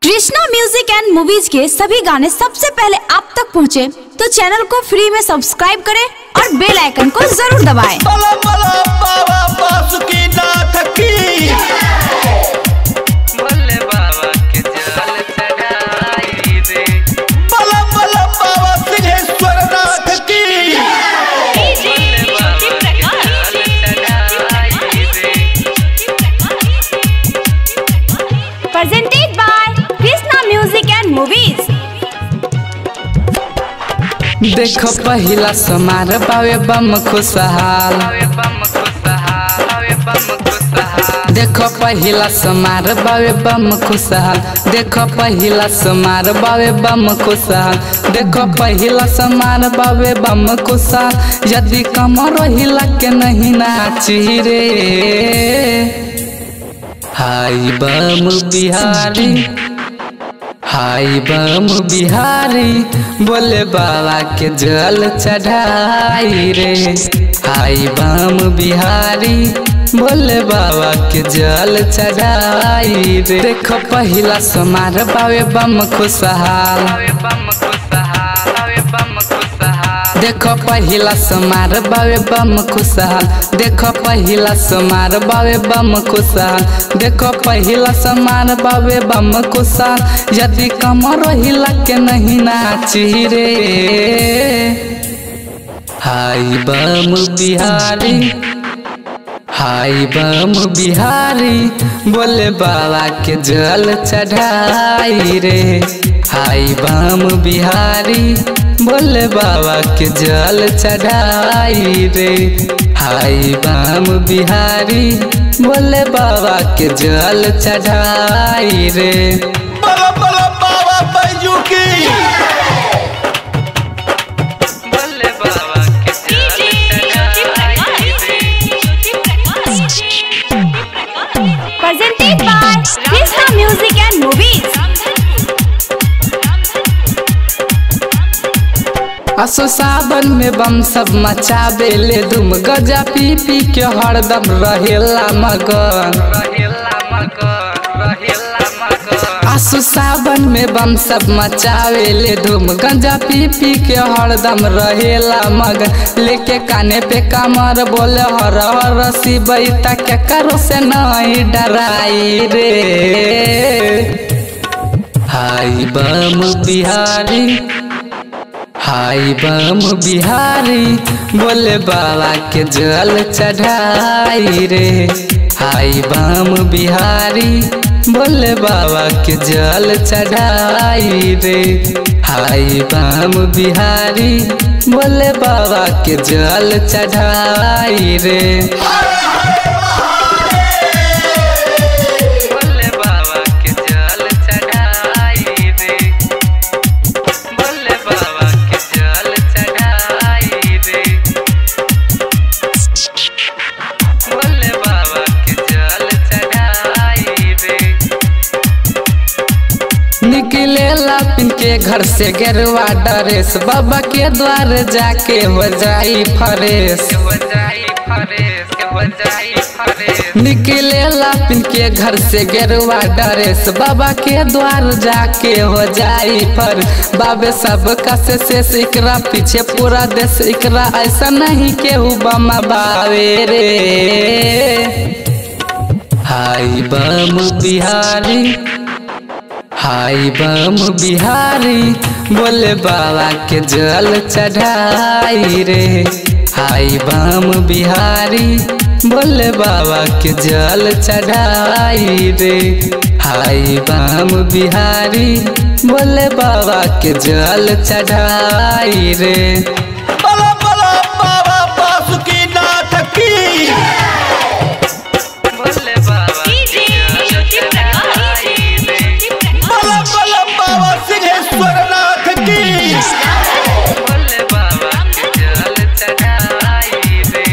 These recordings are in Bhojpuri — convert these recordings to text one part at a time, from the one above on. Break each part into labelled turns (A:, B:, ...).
A: कृष्णा म्यूजिक एंड मूवीज के सभी गाने सबसे पहले आप तक पहुंचे, तो चैनल को फ्री में सब्सक्राइब करें और बेल आइकन को जरूर दबाएं।
B: बला बला बाबा बासुकीनाथ की
C: भोले बाबा के जल चढ़ाई दे
B: बला बला बाबा सिंहेश्वर नाथ की
C: भोले बाबा के जल चढ़ाई दे
A: Presented by Krishna Music and Movies.
D: देखो पहिला समार बावे बम खुशहाल
C: हवे बम खुशहाल हवे बम खुशहाल
D: देखो पहिला समार बावे बम खुशहाल देखो पहिला समार बावे बम खुशहाल देखो पहिला समार बावे बम खुशहाल यदि कमर हिला के नहीं नाची रे हाय बम बिहारी हाय बम बिहारी बोले बाबा के जल चढ़ाई रे हाय बम बिहारी बोले बाबा के जल चढ़ाई रे देखो पहिला समार बावे बम खुशहाल
C: हवे बम खुशहाल हवे बम खुशहाल
D: देखो पहिला समार बावे बम खुशहाल देखो पहिला समार बावे बम खुशहाल देखो पहिला समार बावे बम खुशहाल यदि कमर हिला के नहीं नाची रे हाय बम बिहारी हाय बम बिहारी बोले बाबा के जल चढ़ाई रे हाय बम बिहारी बोले बाबा के जल चढ़ाई रे हाय बम बिहारी बोले बाबा के जल चढ़ाई रे
B: बला बला बाबा बैजू की
C: भोले बाबा के जल चढ़ाई दे
A: Presented by Krishna Music and Movies.
D: असो सावन में बम सब मचावे ले दुम गजा पी पी के हरदम रहेला मगन
C: रहेला मगन रहेला मगन
D: आसु सावन में बम सब मचावे ले धूम गंजा पी पी के हरदम रहेला मगन लेके काने पे कमर बोले हर हर शिवैता के करो से नहीं डराई रे हाय बम बिहारी हाय बम बिहारी बोले बाबा के जल चढ़ाई रे हाय बम बिहारी बोले बाबा के जल चढ़ाई रे हाय बम बिहारी बोले बाबा के जल चढ़ाई रे
C: भोले बाबा के जल चढ़ाई दे भोले बाबा के जल चढ़ाई दे भोले बाबा के जल चढ़ाई दे
D: निकलेला पिन के घर से गेरुआ ड्रेस बाबा के द्वार जाके हो जाई फरेश
C: के हो जाई फरेश के हो जाई फरेश
D: निकलेला पिन के घर से गेरुआ ड्रेस बाबा के द्वार जाके हो जाई फर बाबे सब कसे से इकरा पीछे पूरा देश इकरा ऐसा नहीं केहू बम बावे रे हाय बम बिहारी हाय बम बिहारी बोले बाबा के जल चढ़ाई रे हाय बम बिहारी बोले बाबा के जल चढ़ाई रे हाय बम बिहारी बोले बाबा के जल चढ़ाई रे
B: बला बला बाबा बासुकीनाथ की
C: भोले बाबा के जल चढ़ाई दे
B: बला बला बाबा सिंहेश्वर नाथ की
C: भोले बाबा के जल चढ़ाई दे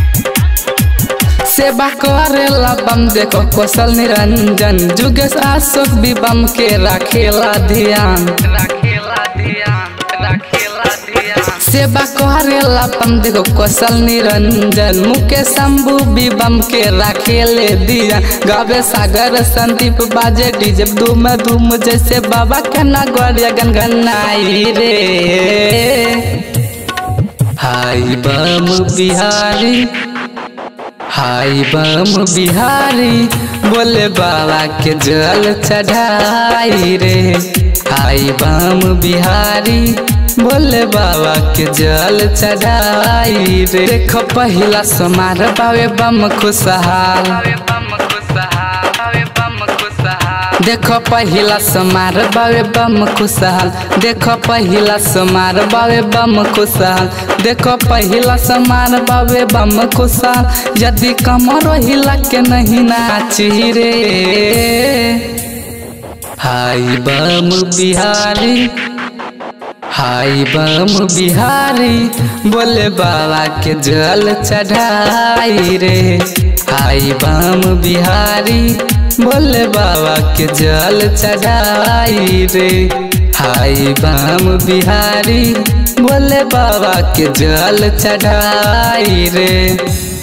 D: सेवा करेला बम देखो कौशल निरंजन जुगेश अशोक भी बम के रखेला ध्यान
C: रखेला ध्यान रखेला ध्यान
D: सेवा करेला पम देखो कौशल निरंजन मुकेश शंभू विबम के राखेले दिया गावे सागर संदीप बाजे डीजे धूम धूम जैसे बाबा के नगरिया गनगनाई रे हाय बम बिहारी हाय बम बिहारी बोले बाबा के जल चढ़ाई रे हाय बम बिहारी बोले बाबा के जल चढ़ाई रे देखो पहिला समार बावे बम खुशहाल देखो पहिला समार बावे बम खुशहाल देखो पहिला समार बावे बम खुशहाल देखो पहिला समार बावे बम खुशहाल यदि कमर हिला के नहीं नाची रे हाय बम बिहारी हाय बम बिहारी बोले बाबा के जल चढ़ाई रे हाय बम बिहारी बोले बाबा के जल चढ़ाई रे हाय बम बिहारी बोले बाबा के जल चढ़ाई रे